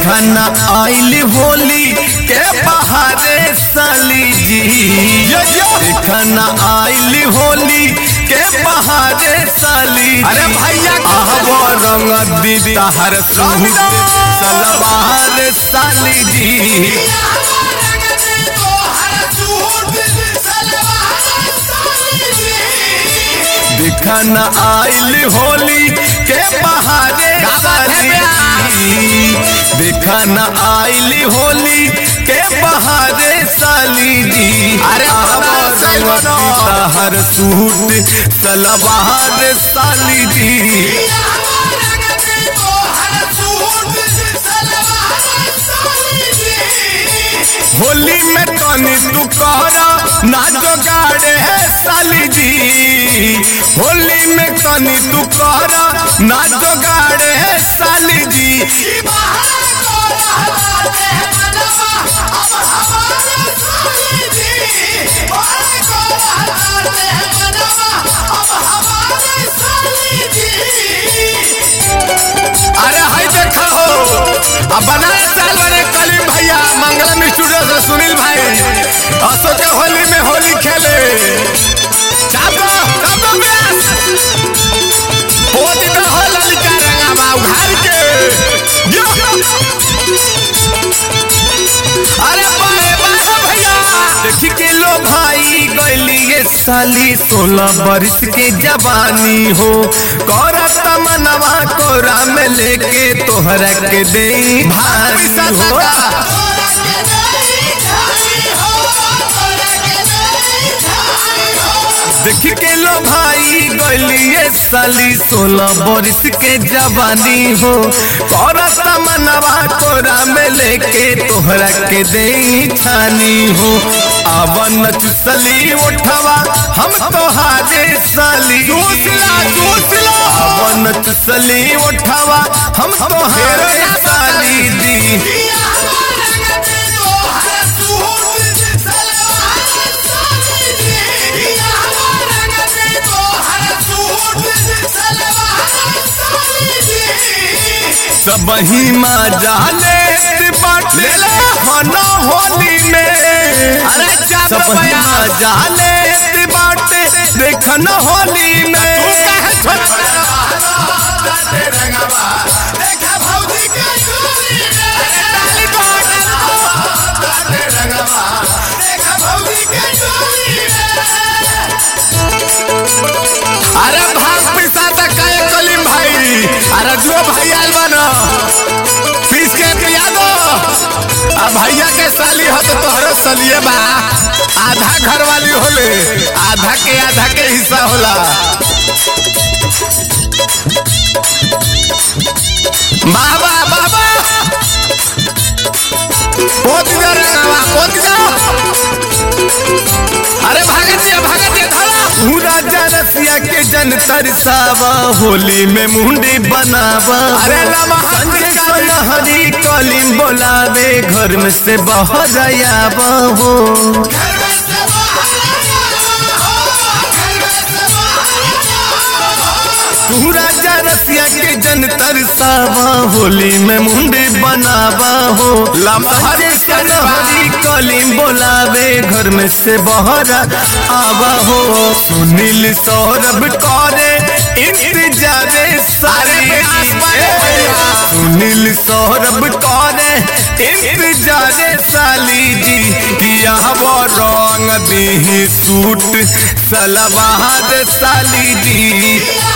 देखा न आइल होली के बहारे साली जी देखा न आइल होली के बहारे साली अरे भैया के आहबो रंग दीदी हर सूट सलवार साली जी देखा न आइल होली के बहारे साली जी देखा न आइल होली के बहारे साली जी अरे बना, सही बनो। हर सूट सलवार साली जी होली में तनी तू कहरा ना जोगाड़े है साली जी होली में तनी तू कहरा ना जोगाड़े है साली जी अरे हाय देखा हो अब बनाए साल बने कलीम भैया मंगलम स्टूडियो से सुनील भाई असो के होली में होली खेले चाबो चाबो ब्यास हो दिन हो ललिता रंगावा उघार के यो। अरे बाहे बाहे भैया देखी के लो भाई गैली ये साली सोलह बरिस के जवानी हो कौरा तमनवा कोरा में लेके तोहरा के दे भाई हो देख के लो भाई गलिए साली सोलह बरिस के जवानी हो करत मनवा कोरा में लेके तोहरा के दे छानी हो आवन चुसली उठवा हम तोहारे साली चूसला चूसला आवन चुसली उठवा हम तोहारे साली दी सब ही माँ जाले बाटे खाना होली में अरे चाप सब ही बया। माँ जाले बाटे देखन होली में अरे भाग पिसा तक काहे कलीम भाई अरे जो भाई आयल बना पीस के पिया दो आ भैया के साली हो तो तोहरो सलिए बा आधा घर वाली होले आधा के आधा के हिस्सा होला बाबा बाबा पोत जा रंगावा पोत जा अरे भागत दिया भागत दिया धरा तू राजा रसिया के जन तरसावा होली में मुंडी बनावा अरे नमः संजय शिकायत। सोनहरी कलिम बोलावे घर में से बाहर आयावा हो तू राजा रसिया के जन तरसावा होली में मुंडी बनावा हो लमहरी संजय सोनहरी कलिम बोलावे घर में से बाहर आवा हो सुनील सौरभ करे इंतजारे सारी अरे प्यास बड़े भैया। सुनील सौरभ करे इंतजारे साली जी किया वो रंग दी सूट सलवार साली जी